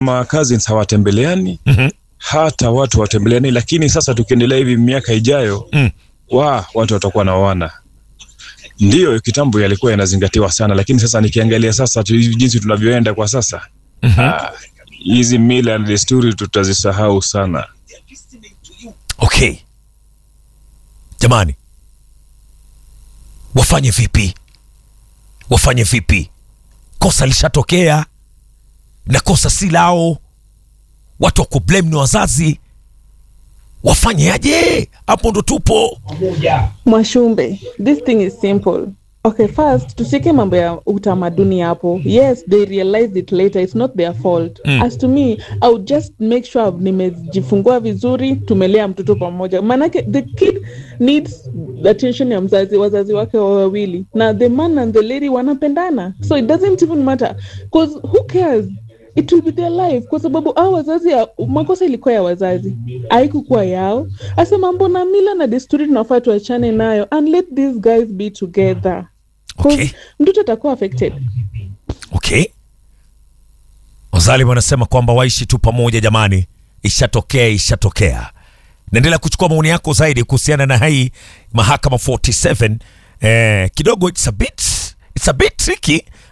ma cousins hawatembeleani Mhm. hata watu hawatembeleani, lakini sasa tukiendelea hivi miaka ijayo Mm. wa watu watakuwa naoana. Ndiyo, kitambo yalikuwa yanazingatiwa sana, lakini sasa nikiangalia sasa tu, jinsi tunavyoenda kwa sasa ah, hizi mila na desturi tutazisahau sana. Okay, jamani, wafanye vipi? Wafanye vipi? Kosa lishatokea na kosa si lao, watu wa kublame ni wazazi. Wafanye aje? Hapo ndo tupo. Mwashumbe, this thing is simple. Okay, first tushike mambo ya utamaduni hapo. Yes, they realized it later. It's not their fault. Mm. As to me, I would just make sure nimejifungua vizuri, tumelea mtoto pamoja. Manake the kid needs the attention ya mzazi, wazazi wake wa wawili. Na the man and the lady wanapendana. So it doesn't even matter. Cause who cares? It will be their life kwa sababu hao wazazi ya, makosa ilikuwa ya wazazi haikukuwa yao asa mambo na mila na desturi tunafaa tuachane nayo and let these guys be together 'Cause Okay. mtoto atakuwa affected Okay, Wazalim wanasema kwamba waishi tu pamoja. Jamani, ishatokea, ishatokea. Naendelea kuchukua maoni yako zaidi kuhusiana na hii mahakama 47. Eh, kidogo it's a bit, it's a bit tricky